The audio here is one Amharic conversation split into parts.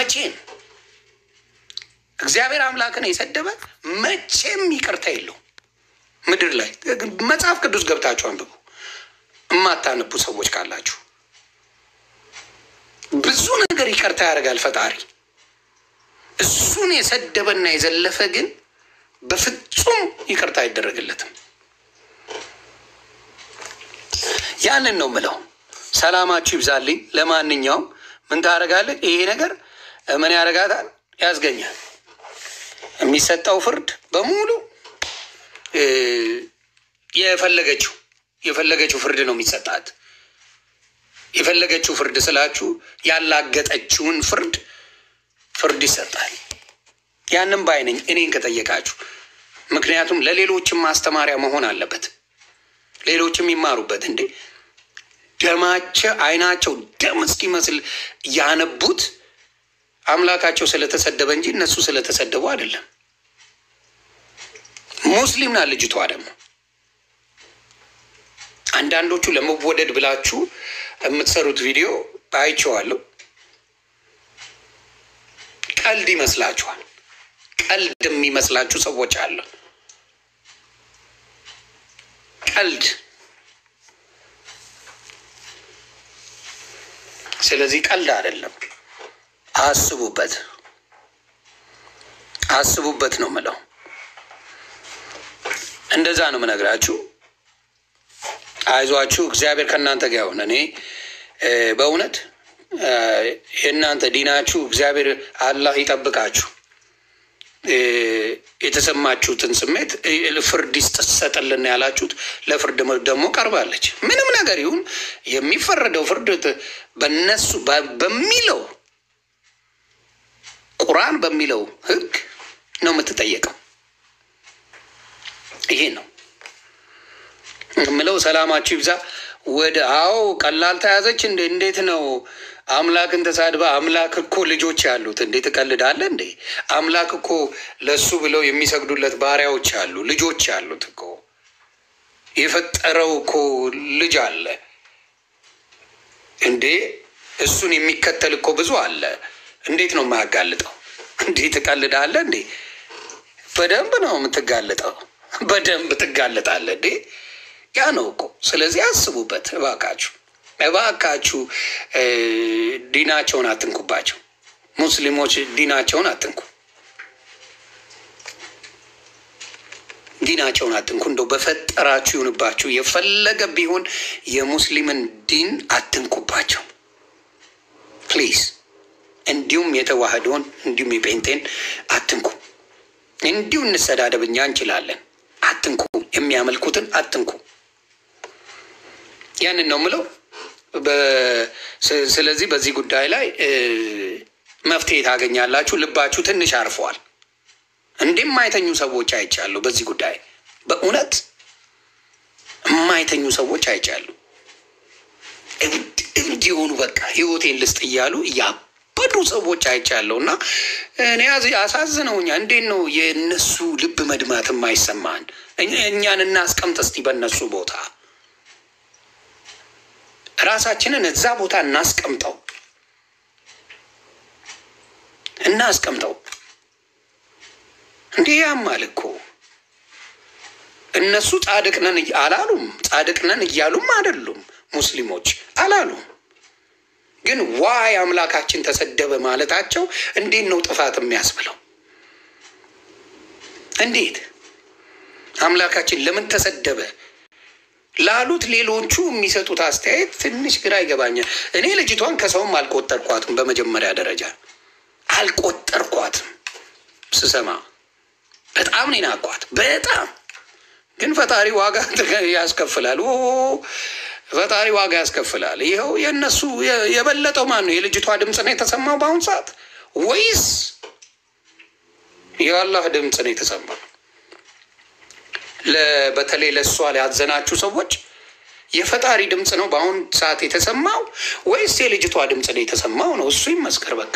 መቼም እግዚአብሔር አምላክን የሰደበ መቼም ይቅርታ የለው ምድር ላይ መጽሐፍ ቅዱስ ገብታችሁ አንብቡ። የማታነቡ ሰዎች ካላችሁ ብዙ ነገር ይቅርታ ያደርጋል ፈጣሪ። እሱን የሰደበና የዘለፈ ግን በፍጹም ይቅርታ አይደረግለትም። ያንን ነው ምለው። ሰላማችሁ ይብዛልኝ። ለማንኛውም ምን ታደርጋለህ? ይሄ ነገር ምን ያደርጋታል? ያስገኛል። የሚሰጠው ፍርድ በሙሉ የፈለገችው የፈለገችው ፍርድ ነው የሚሰጣት። የፈለገችው ፍርድ ስላችሁ ያላገጠችውን ፍርድ ፍርድ ይሰጣል። ያንም ባይነኝ እኔን ከጠየቃችሁ፣ ምክንያቱም ለሌሎችም ማስተማሪያ መሆን አለበት። ሌሎችም ይማሩበት። እንዴ ደማቸው አይናቸው ደም እስኪመስል ያነቡት አምላካቸው ስለተሰደበ እንጂ እነሱ ስለተሰደቡ አይደለም። ሙስሊም ናት ልጅቷ ደግሞ አንዳንዶቹ ለመወደድ ብላችሁ የምትሰሩት ቪዲዮ አይቼዋለሁ። ቀልድ ይመስላችኋል። ቀልድ የሚመስላችሁ ሰዎች አለ። ቀልድ። ስለዚህ ቀልድ አይደለም። አስቡበት፣ አስቡበት ነው ምለው። እንደዛ ነው ምነግራችሁ። አይዟችሁ፣ እግዚአብሔር ከእናንተ ጋር ይሁን። እኔ በእውነት የእናንተ ዲናችሁ እግዚአብሔር አላህ ይጠብቃችሁ። የተሰማችሁትን ስሜት ፍርድ ይሰጥልን ያላችሁት ለፍርድ ደግሞ ቀርባለች። ምንም ነገር ይሁን የሚፈረደው ፍርድ በነሱ በሚለው ቁርአን በሚለው ሕግ ነው የምትጠየቀው። ይሄ ነው የምለው። ሰላማችሁ ይብዛ። ወደ አዎ ቀላል ተያዘች እንዴ? እንዴት ነው አምላክን ተሳድባ? አምላክ እኮ ልጆች ያሉት እንዴት ትቀልዳለ እንዴ? አምላክ እኮ ለሱ ብለው የሚሰግዱለት ባሪያዎች አሉ፣ ልጆች ያሉት እኮ የፈጠረው እኮ ልጅ አለ እንዴ? እሱን የሚከተል እኮ ብዙ አለ። እንዴት ነው የማያጋልጠው? እንዴት ትቀልዳለ እንዴ? በደንብ ነው የምትጋለጠው። በደንብ ትጋለጣለ እንዴ? ያ ነው እኮ። ስለዚህ አስቡበት እባካችሁ፣ እባካችሁ ዲናቸውን አትንኩባቸው። ሙስሊሞች ዲናቸውን አትንኩ፣ ዲናቸውን አትንኩ። እንደው በፈጠራችሁ ይሁንባችሁ። የፈለገ ቢሆን የሙስሊምን ዲን አትንኩባቸው ፕሊዝ። እንዲሁም የተዋህዶን እንዲሁም የጴንጤን አትንኩ። እንዲሁ እንሰዳደብ፣ እኛ እንችላለን። አትንኩ፣ የሚያመልኩትን አትንኩ። ያንን ነው ምለው። ስለዚህ በዚህ ጉዳይ ላይ መፍትሄ ታገኛላችሁ። ልባችሁ ትንሽ አርፈዋል። እንደማይተኙ ሰዎች አይቻለሁ። በዚህ ጉዳይ በእውነት የማይተኙ ሰዎች አይቻለሁ። እንዲሆኑ በቃ ህይወቴን ልስጥ እያሉ ያበዱ ሰዎች አይቻለሁ። እና እኔ አሳዝነውኛ። እንዴት ነው የእነሱ ልብ መድማት የማይሰማን? እኛን እናስቀምጥ እስቲ በእነሱ ቦታ ራሳችንን እዛ ቦታ እናስቀምጠው እናስቀምጠው። እንዲህ ያማል እኮ እነሱ ጻድቅ ነን አላሉም። ጻድቅ ነን እያሉም አይደሉም። ሙስሊሞች አላሉም። ግን ዋይ አምላካችን ተሰደበ ማለታቸው እንዴት ነው ጥፋት የሚያስብለው? እንዴት አምላካችን ለምን ተሰደበ ላሉት ሌሎቹ የሚሰጡት አስተያየት ትንሽ ግራ ይገባኛል። እኔ ልጅቷን ከሰውም አልቆጠርኳትም። በመጀመሪያ ደረጃ አልቆጠርኳትም። ስሰማ በጣም ነው ናኳት። በጣም ግን ፈጣሪ ዋጋ ያስከፍላል። ፈጣሪ ዋጋ ያስከፍላል። ይኸው የእነሱ የበለጠው ማን ነው? የልጅቷ ድምፅ ነው የተሰማው በአሁኑ ሰዓት ወይስ የአላህ ድምፅ ነው የተሰማው? በተለይ ለእሷ ያዘናችሁ ሰዎች የፈጣሪ ድምፅ ነው በአሁን ሰዓት የተሰማው ወይስ የልጅቷ ድምፅ ነው የተሰማው? ነው እሱ ይመስከር። በቃ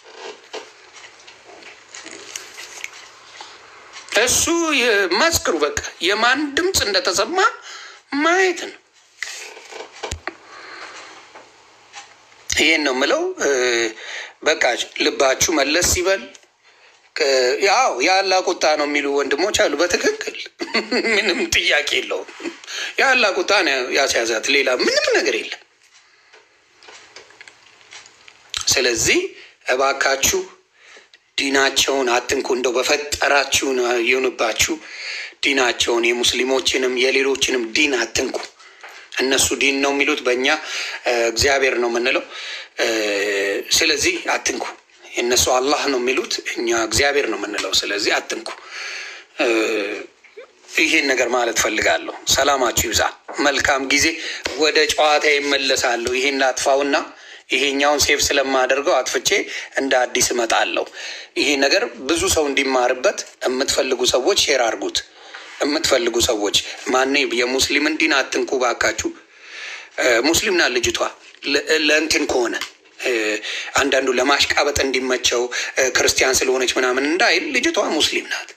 እሱ መስክሩ። በቃ የማን ድምፅ እንደተሰማ ማየት ነው። ይሄን ነው የምለው። በቃ ልባችሁ መለስ ሲበል ያው የአላህ ቁጣ ነው የሚሉ ወንድሞች አሉ። በትክክል ምንም ጥያቄ የለውም። የአላህ ቁጣ ነው ያስያዛት፣ ሌላ ምንም ነገር የለም። ስለዚህ እባካችሁ ዲናቸውን አትንኩ። እንደው በፈጠራችሁ ይሁንባችሁ፣ ዲናቸውን የሙስሊሞችንም የሌሎችንም ዲን አትንኩ። እነሱ ዲን ነው የሚሉት፣ በእኛ እግዚአብሔር ነው የምንለው። ስለዚህ አትንኩ። እነሱ አላህ ነው የሚሉት፣ እኛ እግዚአብሔር ነው የምንለው። ስለዚህ አትንኩ። ይህን ነገር ማለት ፈልጋለሁ። ሰላማችሁ ይብዛ። መልካም ጊዜ። ወደ ጨዋታ ይመለሳለሁ። ይሄን ላጥፋውና ይሄኛውን ሴፍ ስለማደርገው አጥፍቼ እንደ አዲስ እመጣለሁ። ይሄ ነገር ብዙ ሰው እንዲማርበት የምትፈልጉ ሰዎች ሼር አድርጉት። የምትፈልጉ ሰዎች ማኔ የሙስሊምን ዲን አትንኩ ባካችሁ። ሙስሊም ናት ልጅቷ። ለእንትን ከሆነ አንዳንዱ ለማሽቃበጥ እንዲመቸው ክርስቲያን ስለሆነች ምናምን እንዳይል ልጅቷ ሙስሊም ናት።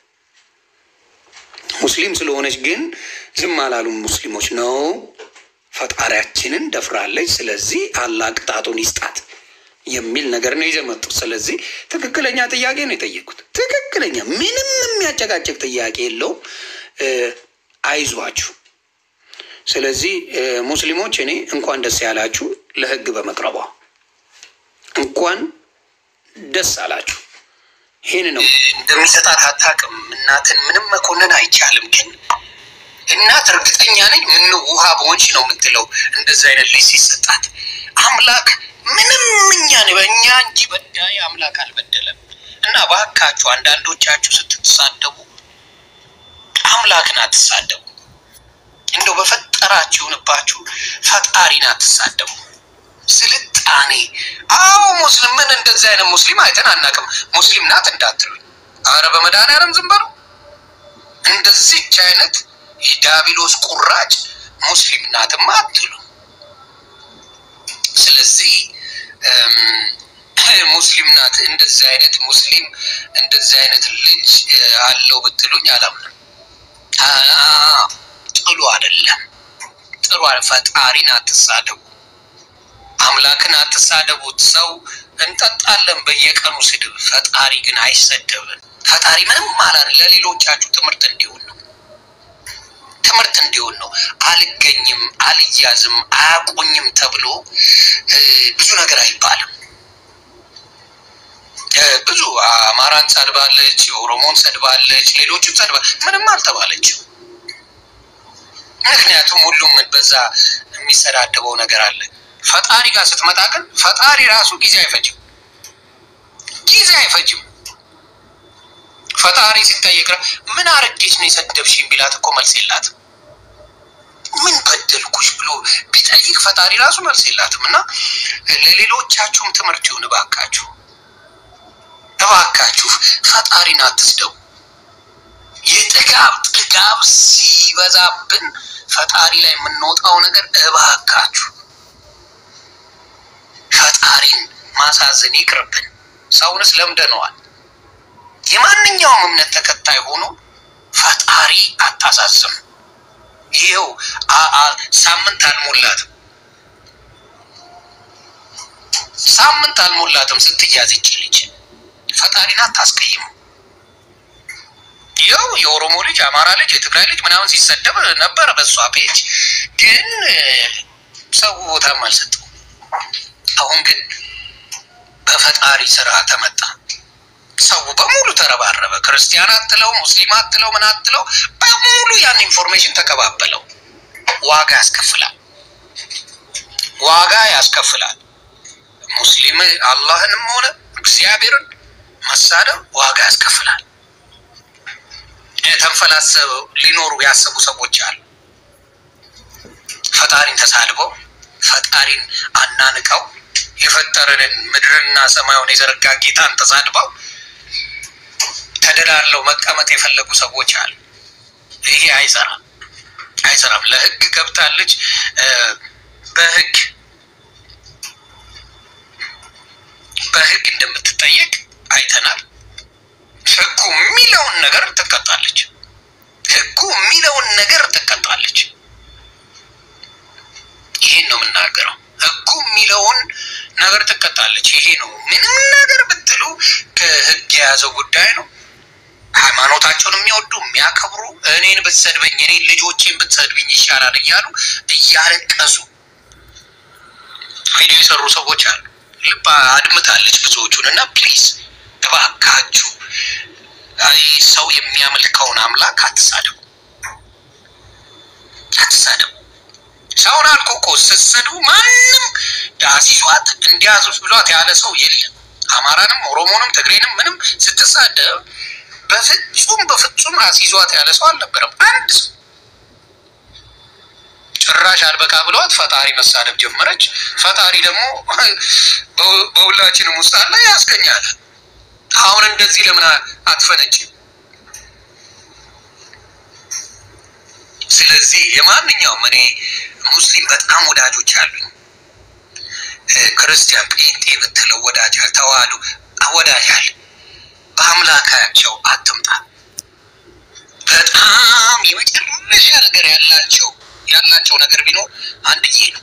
ሙስሊም ስለሆነች ግን ዝም አላሉም ሙስሊሞች ነው ፈጣሪያችንን ደፍራለች። ስለዚህ አላህ ቅጣቱን ይስጣት የሚል ነገር ነው ይዘው መጡት። ስለዚህ ትክክለኛ ጥያቄ ነው የጠየቁት። ትክክለኛ ምንም የሚያጨቃጭቅ ጥያቄ የለውም። አይዟችሁ። ስለዚህ ሙስሊሞች እኔ እንኳን ደስ ያላችሁ ለህግ በመቅረቧ እንኳን ደስ አላችሁ። ይህን ነው እንደሚሰጣት አታውቅም። እናትን ምንም መኮንን አይቻልም ግን እናት እርግጠኛ ነኝ ምን ውሃ በሆንሽ ነው የምትለው። እንደዚህ አይነት ልጅ ሲሰጣት አምላክ ምንም እኛን በእኛ እንጂ በዳይ አምላክ አልበደለም። እና ባካችሁ አንዳንዶቻችሁ ስትሳደቡ አምላክን አትሳደቡ። እንደው በፈጠራችሁ ይሁንባችሁ ፈጣሪን አትሳደቡ። ስልጣኔ አዎ ሙስሊም ምን እንደዚህ አይነት ሙስሊም አይተን አናውቅም። ሙስሊም ናት እንዳትሉኝ። አረ በመድኃኒዓለም ዝም በሉ። እንደዚች አይነት የዳቢሎስ ቁራጭ ሙስሊም ናትማ አትሉ። ስለዚህ ሙስሊም ናት እንደዚህ አይነት ሙስሊም እንደዚህ አይነት ልጅ አለው ብትሉኝ አላምንም። ጥሉ አይደለም ጥሩ ፈጣሪን አትሳደቡ፣ አምላክን አትሳደቡት። ሰው እንጠጣለን በየቀኑ ስድብ፣ ፈጣሪ ግን አይሰደብም። ፈጣሪ ምንም አላለ። ለሌሎቻችሁ ትምህርት እንዲሆን ነው ትምህርት እንዲሆን ነው። አልገኝም፣ አልያዝም፣ አያቆኝም ተብሎ ብዙ ነገር አይባልም። ብዙ አማራን ሰድባለች፣ ኦሮሞን ሰድባለች፣ ሌሎችም ሰድባ ምንም አልተባለችው። ምክንያቱም ሁሉም በዛ የሚሰዳደበው ነገር አለ። ፈጣሪ ጋር ስትመጣ ግን ፈጣሪ ራሱ ጊዜ አይፈጅም፣ ጊዜ አይፈጅም። ፈጣሪ ሲጠየቅ ምን አረጌች ነው የሰደብሽኝ ቢላት እኮ መልስ የላትም። ምን በደልኩሽ ብሎ ቢጠይቅ ፈጣሪ ራሱ መልስ የላትም። እና ለሌሎቻችሁም ትምህርት ይሁን እባካችሁ፣ እባካችሁ ፈጣሪን አትስደቡ። የጥጋብ ጥጋብ ሲበዛብን ፈጣሪ ላይ የምንወጣው ነገር እባካችሁ ፈጣሪን ማሳዘን ይቅርብን። ሰውንስ ለምደነዋል። የማንኛውም እምነት ተከታይ ሆኖ ፈጣሪ አታሳዝም። ይኸው ሳምንት አልሞላትም ሳምንት አልሞላትም ስትያዝ ይች ልጅ ፈጣሪን አታስቀይም። ይኸው የኦሮሞ ልጅ፣ አማራ ልጅ፣ የትግራይ ልጅ ምናምን ሲሰደብ ነበር በእሷ ፔጅ፣ ግን ሰው ቦታም አልሰጠው። አሁን ግን በፈጣሪ ስራ ተመጣ። ሰው በሙሉ ተረባረበ። ክርስቲያን አትለው፣ ሙስሊም አትለው፣ ምን አትለው፣ በሙሉ ያን ኢንፎርሜሽን ተቀባበለው። ዋጋ ያስከፍላል፣ ዋጋ ያስከፍላል። ሙስሊም አላህንም ሆነ እግዚአብሔርን መሳደብ ዋጋ ያስከፍላል። ተንፈላሰብ ሊኖሩ ያሰቡ ሰዎች አሉ። ፈጣሪን ተሳድበው ፈጣሪን አናንቀው የፈጠረንን ምድርና ሰማዩን የዘረጋ ጌታን ተሳድበው ተደላለው መቀመጥ የፈለጉ ሰዎች አሉ። ይሄ አይሰራም፣ አይሰራም። ለህግ ገብታለች። በህግ በህግ እንደምትጠየቅ አይተናል። ህጉ የሚለውን ነገር ትቀጣለች። ህጉ የሚለውን ነገር ትቀጣለች። ይህን ነው የምናገረው። ህጉ የሚለውን ነገር ትቀጣለች። ይሄ ነው። ምንም ነገር ብትሉ ከህግ የያዘው ጉዳይ ነው። ሃይማኖታቸውን የሚወዱ የሚያከብሩ፣ እኔን ብትሰድበኝ እኔን ልጆቼን ብትሰድብኝ ይሻላል እያሉ እያለቀሱ ቪዲዮ የሰሩ ሰዎች አሉ። ልባ አድምታለች ብዙዎቹን እና ፕሊዝ እባካችሁ ሰው የሚያመልከውን አምላክ አትሳደቡ፣ አትሳደቡ። ሰውን አልኩ እኮ ስትሰድቡ ማንም አሲዟት እንዲያዙት ብሏት ያለ ሰው የለም። አማራንም ኦሮሞንም ትግሬንም ምንም ስትሳደብ በፍጹም በፍጹም አሲዟት ያለ ሰው አልነበረም። አንድ ሰው ጭራሽ አልበቃ ብለዋት ፈጣሪ መሳደብ ጀመረች። ፈጣሪ ደግሞ በሁላችንም ውስጥ አለ ያስገኛል። አሁን እንደዚህ ለምን አትፈነጭም? ስለዚህ የማንኛውም እኔ ሙስሊም በጣም ወዳጆች አሉኝ። ክርስቲያን ጴንጤ ብትለው ወዳጅ ተዋህዶ ወዳጅ አለ። በአምላካቸው አትምጣ። በጣም የመጨረሻ ነገር ያላቸው ያላቸው ነገር ቢኖር አንድዬ ነው።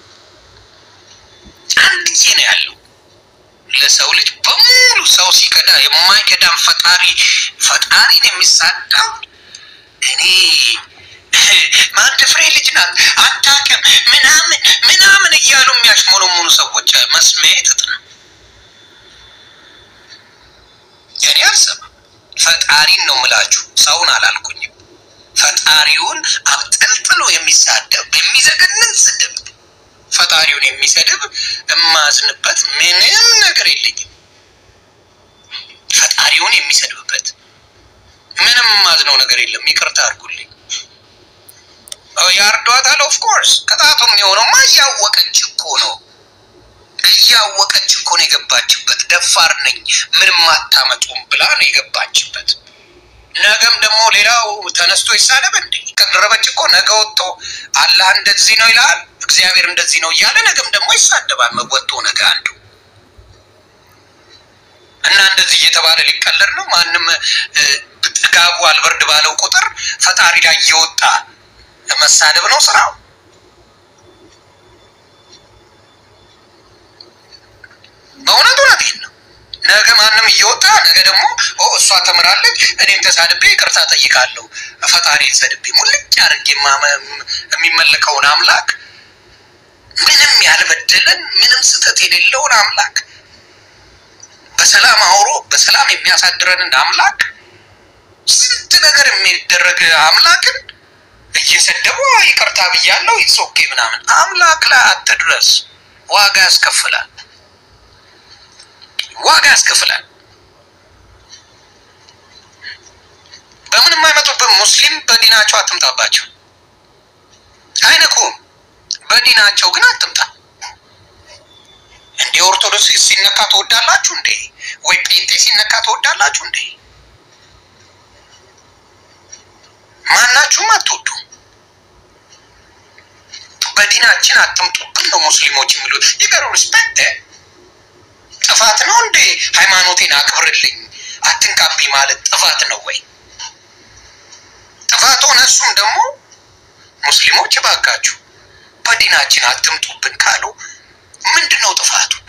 አንድዬ ነው ያለው ለሰው ልጅ በሙሉ ሰው ሲከዳ የማይከዳም ፈጣሪ ፈጣሪን የሚሳደብ እኔ ማንድ ፍሬ ልጅ ናት አታውቅም ምናምን ምናምን እያሉ የሚያሽሞለሙኑ ሰዎች መስሚያ ጥጥ ነው። እኔ አልሰማም። ፈጣሪን ነው ምላችሁ፣ ሰውን አላልኩኝም። ፈጣሪውን አብጠልጥሎ የሚሳደብ የሚዘገንን ስድብ ፈጣሪውን የሚሰድብ እማዝንበት ምንም ነገር የለኝም። ፈጣሪውን የሚሰድብበት ምንም ማዝነው ነገር የለም። ይቅርታ አድርጉልኝ። ያርዷታል። ኦፍ ኮርስ ቅጣቱ የሚሆነውማ እያወቀች እኮ ነው እያወቀች እኮ ነው የገባችበት። ደፋር ነኝ ምንም አታመጡም ብላ ነው የገባችበት። ነገም ደግሞ ሌላው ተነስቶ ይሳደብ እንዴ? ከደረበች እኮ ነገ ወጥቶ አላህ እንደዚህ ነው ይላል፣ እግዚአብሔር እንደዚህ ነው እያለ ነገም ደግሞ ይሳደባል። ወጥቶ ነገ አንዱ እና እንደዚህ እየተባለ ሊቀለድ ነው። ማንም ጥጋቡ አልበርድ ባለው ቁጥር ፈጣሪ ላይ እየወጣ መሳደብ ነው ስራው። በእውነት እውነቴን ነው። ነገ ማንም እየወጣ ነገ ደግሞ እሷ ተምራለች፣ እኔም ተሳድቤ ይቅርታ ጠይቃለሁ፣ ፈጣሪን ሰድቤ ሙልጭ አድርጌ የሚመለከውን አምላክ ምንም ያልበደለን ምንም ስህተት የሌለውን አምላክ በሰላም አውሮ በሰላም የሚያሳድረንን አምላክ ስንት ነገር የሚደረግ አምላክን እየሰደቡ ይቅርታ ብያለሁ ይሶኬ ምናምን አምላክ ላይ አትድረስ። ዋጋ ያስከፍላል፣ ዋጋ ያስከፍላል። በምንም አይመጡብን። ሙስሊም በዲናቸው አትምጣባቸው፣ አይነኩም። በዲናቸው ግን አትምጣ። እንደ ኦርቶዶክስ ሲነካ ትወዳላችሁ እንዴ? ወይ ጴንጤ ሲነካ ትወዳላችሁ እንዴ? ማናችሁም አትወዱ። በዲናችን አትምጡብን ነው ሙስሊሞች የሚሉት። ይገሩ ሪስፔክት ጥፋት ነው እንዴ? ሃይማኖቴን አክብርልኝ አትንካብኝ ማለት ጥፋት ነው ወይ? ጥፋት ሆነ እሱም ደግሞ ሙስሊሞች እባካችሁ በዲናችን አትምጡብን ካሉ ምንድን ነው ጥፋቱ?